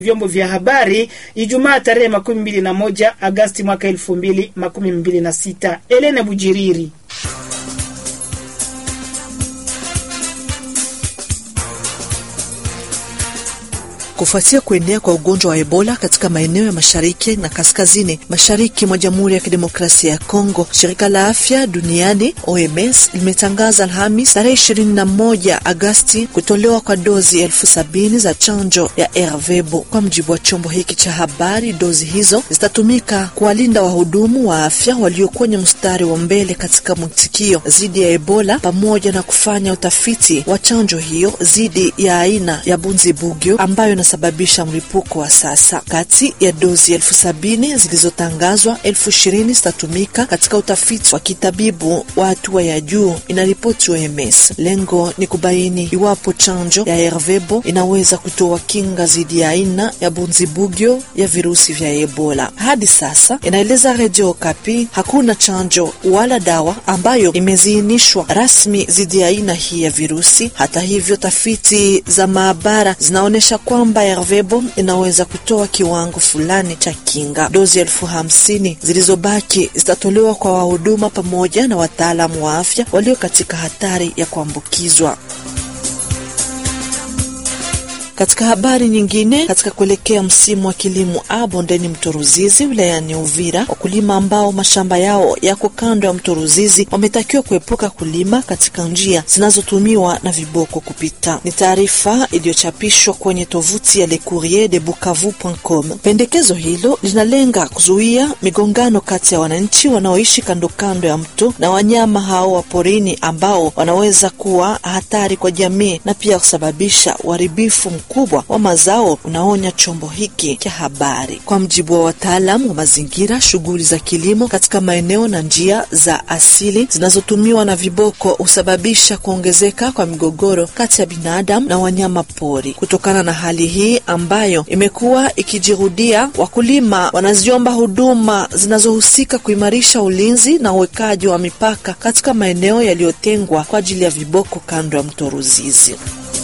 vyombo vya habari Ijumaa tarehe makumi mbili na moja Agasti mwaka elfu mbili makumi mbili na sita. Elene Bujiriri. Kufuatia kuenea kwa ugonjwa wa Ebola katika maeneo ya mashariki na kaskazini mashariki mwa Jamhuri ya Kidemokrasia ya Kongo, shirika la afya duniani OMS limetangaza Alhamis tarehe 21 Agasti kutolewa kwa dozi elfu sabini za chanjo ya Ervebo. Kwa mjibu wa chombo hiki cha habari, dozi hizo zitatumika kuwalinda wahudumu wa afya walio kwenye mstari wa mbele katika mwitikio dhidi ya Ebola pamoja na kufanya utafiti wa chanjo hiyo dhidi ya aina ya Bunzibugyo ambayo sababisha mlipuko wa sasa. Kati ya dozi elfu sabini zilizotangazwa, elfu ishirini zitatumika katika utafiti wa kitabibu wa hatua ya juu, inaripoti OMS. Lengo ni kubaini iwapo chanjo ya Ervebo inaweza kutoa kinga dhidi ya aina ya bunzibugyo ya virusi vya Ebola. Hadi sasa, inaeleza Redio Okapi, hakuna chanjo wala dawa ambayo imeziinishwa rasmi dhidi ya aina hii ya virusi. Hata hivyo, tafiti za maabara zinaonyesha kwamba Ervebo inaweza kutoa kiwango fulani cha kinga. Dozi elfu hamsini zilizobaki zitatolewa kwa wahuduma pamoja na wataalamu wa afya walio katika hatari ya kuambukizwa. Katika habari nyingine, katika kuelekea msimu wa kilimo a bondeni mto Ruzizi wilayani Uvira, wakulima ambao mashamba yao yako kando ya mto Ruzizi wametakiwa kuepuka kulima katika njia zinazotumiwa na viboko kupita. Ni taarifa iliyochapishwa kwenye tovuti ya Le Courrier de Bukavu.com. Pendekezo hilo linalenga kuzuia migongano kati ya wananchi wanaoishi kando kando ya mto na wanyama hao wa porini ambao wanaweza kuwa hatari kwa jamii na pia kusababisha uharibifu kubwa wa mazao, unaonya chombo hiki cha habari. Kwa mjibu wa wataalamu wa mazingira, shughuli za kilimo katika maeneo na njia za asili zinazotumiwa na viboko husababisha kuongezeka kwa migogoro kati ya binadamu na wanyama pori. Kutokana na hali hii ambayo imekuwa ikijirudia, wakulima wanaziomba huduma zinazohusika kuimarisha ulinzi na uwekaji wa mipaka katika maeneo yaliyotengwa kwa ajili ya viboko kando ya mto Ruzizi.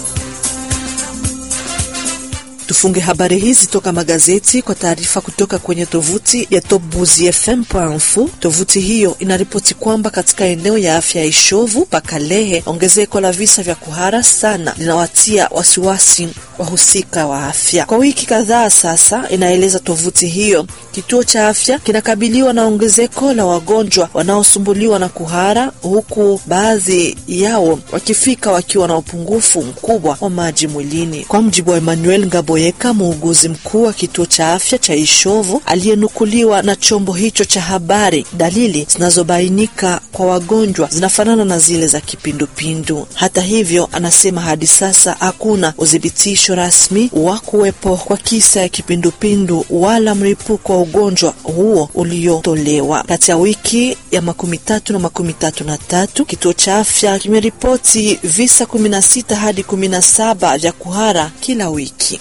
Tufunge habari hizi toka magazeti kwa taarifa kutoka kwenye tovuti ya topbuzifm.info. Tovuti hiyo inaripoti kwamba katika eneo ya afya ya Ishovu Pakalehe, ongezeko la visa vya kuhara sana linawatia wasiwasi wahusika wa afya. Kwa wiki kadhaa sasa, inaeleza tovuti hiyo, kituo cha afya kinakabiliwa na ongezeko la wagonjwa wanaosumbuliwa na kuhara, huku baadhi yao wakifika wakiwa na upungufu mkubwa wa maji mwilini. Kwa mjibu wa Emmanuel Ngaboyeka, muuguzi mkuu wa kituo cha afya cha Ishovu aliyenukuliwa na chombo hicho cha habari, dalili zinazobainika kwa wagonjwa zinafanana na zile za kipindupindu. Hata hivyo, anasema hadi sasa hakuna udhibitisho rasmi wa kuwepo kwa kisa ya kipindupindu wala mlipuko wa ugonjwa huo uliotolewa. Kati ya wiki ya makumi tatu na makumi tatu na tatu kituo cha afya kimeripoti visa kumi na sita hadi kumi na saba vya kuhara kila wiki.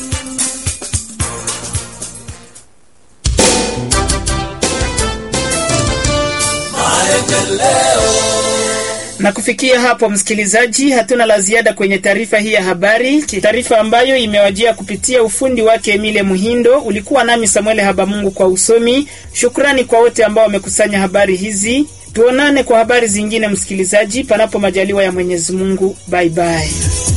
Na kufikia hapo, msikilizaji, hatuna la ziada kwenye taarifa hii ya habari, taarifa ambayo imewajia kupitia ufundi wake Emile Muhindo. Ulikuwa nami Samuel Habamungu kwa usomi. Shukrani kwa wote ambao wamekusanya habari hizi. Tuonane kwa habari zingine, msikilizaji, panapo majaliwa ya Mwenyezi Mungu. Bye bye.